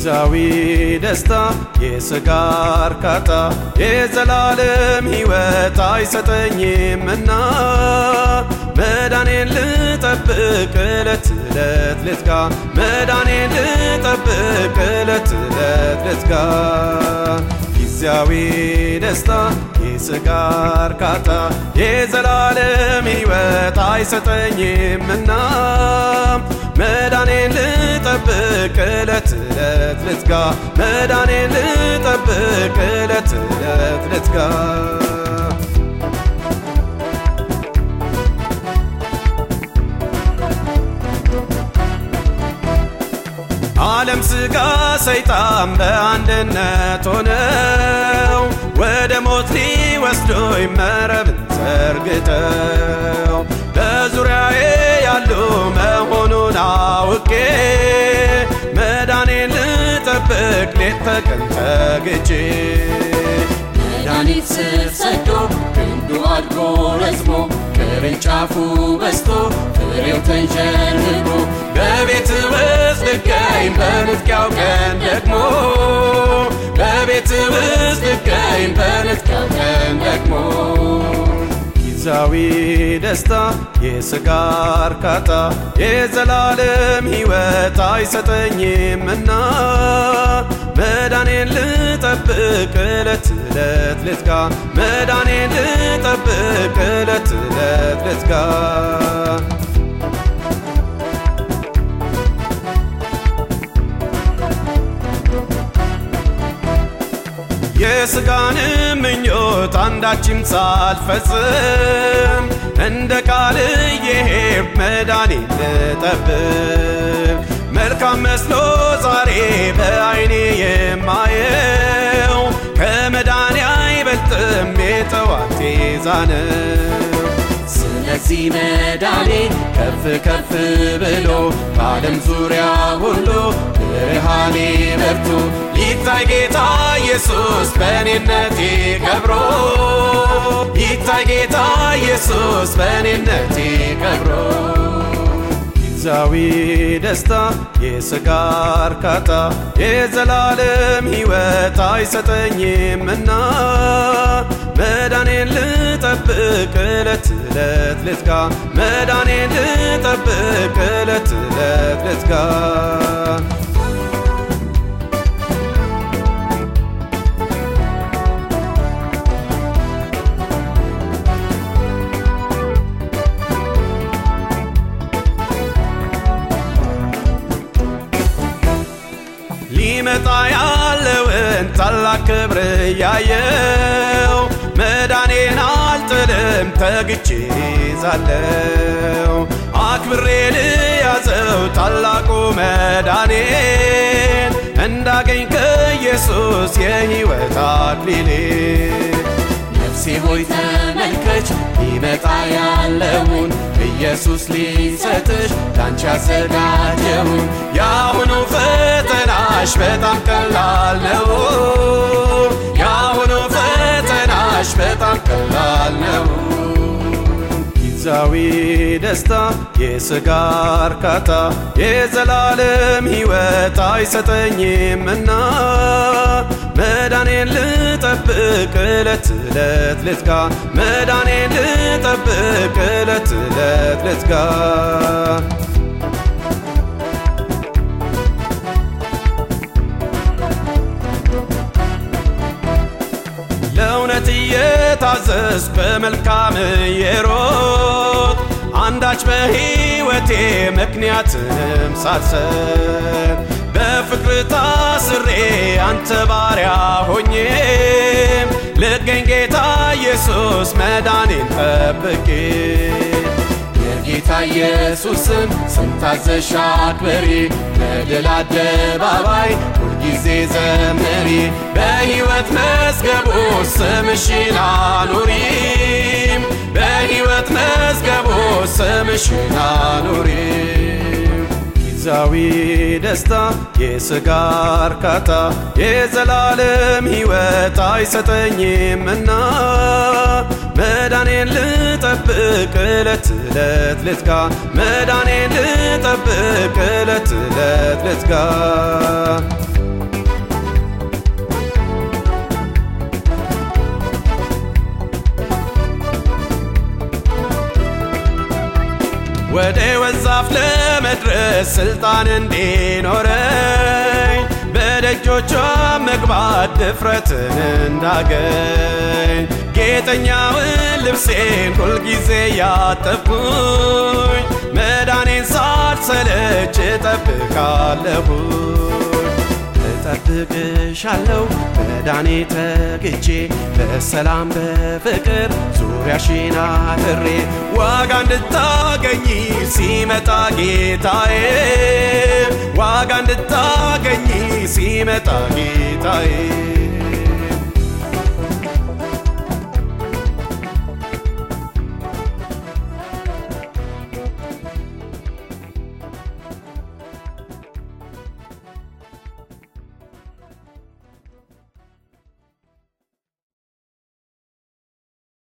ጊዜያዊ ደስታ የሥጋ እርካታ የዘላለም ሕይወት አይሰጠኝምና መዳኔን ልጠብቅ ዕለት ዕለት ልትጋ መዳኔን ልጠብቅ ዕለት ዕለት ልትጋ ጊዜያዊ ደስታ የሥጋ እርካታ የዘላለም ሕይወት አይሰጠኝምና መዳኔን ልጠብቅ ዕለት ዕለት ልትጋ መዳኔን ልጠብቅ ዕለት ዕለት ልትጋ ዓለም ሥጋ ሰይጣን በአንድነት ሆነው ወደ ሞት ሊወስዶኝ መረብን ዘርግተው በዙሪያዬ ያሉ መሆኑን አውቄ መዳኔን ልጠብቅ ሌት ተቀን ተግቼ መድኃኒት ስር ሰዶ ግንዱ አድጎ ረዝሞ ቅርንጫፉ በስቶ ፍሬው ተንሸርግጎ በቤት ውስጥ ልገኝ በንጥቂያው ቀን ደግሞ በቤት ውስጥ ልገኝ በንጥቂያው ቀን ደግሞ ጊዜያዊ ደስታ የሥጋ እርካታ የዘላለም ሕይወት አይሰጠኝምና መዳኔን ልጠብቅ ዕለት ዕለት ልትጋ መዳኔን ልጠብቅ ዕለት ዕለት ልትጋ የሥጋን ምኞት አንዳችም ሳልፈጽም እንደ ቃል የሄድ መዳኔን ልጠብቅ መልካም መስሎ ዛሬ በዐይኔ የማየው ከመዳኔ አይበልጥም የጠዋት ዛነው ስለዚህ መዳኔ ከፍ ከፍ ብሎ በዓለም ዙሪያ ሁሉ ብርሃኔ በርቶ ይታይ ጌታ ኢየሱስ በእኔነቴ ከብሮ ይታይ ጌታ ኢየሱስ በእኔነቴ ከብሮ ጊዜያዊ ደስታ የሥጋ እርካታ የዘላለም ሕይወት አይሰጠኝምና መዳኔን ልጠብቅ ዕለት ዕለት ልትጋ መዳኔን ልጠብቅ ዕለት ዕለት ልትጋ ሊመጣ ያለውን ታላቅ ክብር እያየው መዳኔን አልጥልም ተግቼ ይዛለው አክብሬ ልያዘው ታላቁ መዳኔን እንዳገኝ ከኢየሱስ የሕይወት አክሊሌ ነፍሴ ሆይ ተመልከች ሊመጣ ያለውን ኢየሱስ ሊሰጥሽ ላንቺ ያዘጋጀውን የአሁኑ ፈተናሽ በጣም ቀላል ነው። የአሁኑ ፈተናሽ በጣም ቀላል ነው። ጊዜያዊ ደስታ የሥጋ እርካታ የዘላለም ሕይወት አይሰጠኝምና መዳኔን ልጠብቅ ዕለት ዕለት ልትጋ መዳኔን ልጠብቅ ዕለት ዕለት ልትጋ ለእውነት እየታዘዝ በመልካም የሮጥ አንዳች በሕይወቴ ምክንያትንም ሳልሰጥ በፍቅር ታስሬ አንተ ባሪያ ሆኜም ልገኝ ጌታ ኢየሱስ መዳኔን ጠብቄ የጌታ ኢየሱስን ስም ታዘሽ አክብሪ በድል አደባባይ ሁልጊዜ ዘምሪ በሕይወት መዝገቡ ስምሽን አኑሪም በሕይወት መዝገቡ ስምሽን አኑሪም ጊዜያዊ ደስታ የሥጋ እርካታ የዘላለም ሕይወት አይሰጠኝምና መዳኔን ልጠብቅ ዕለት ዕለት ልትጋ መዳኔን ልጠብቅ ዕለት ዕለት ልትጋ ወደ ወዛፍ ለመድረስ ስልጣን እንዲኖረኝ በደጆቿ መግባት ድፍረትን እንዳገኝ ጌጠኛውን ልብሴን ሁልጊዜ ያጠብኩኝ መዳኔን ሳልሰለች እጠብቃለሁኝ እጠብቅሻለሁ መዳኔ ተግቼ በሰላም በፍቅር ዙሪያሽን አጥሬ ዋጋ እንድታገኝ ሲመጣ ጌታዬ ዋጋ እንድታገኝ ሲመጣ ጌታዬ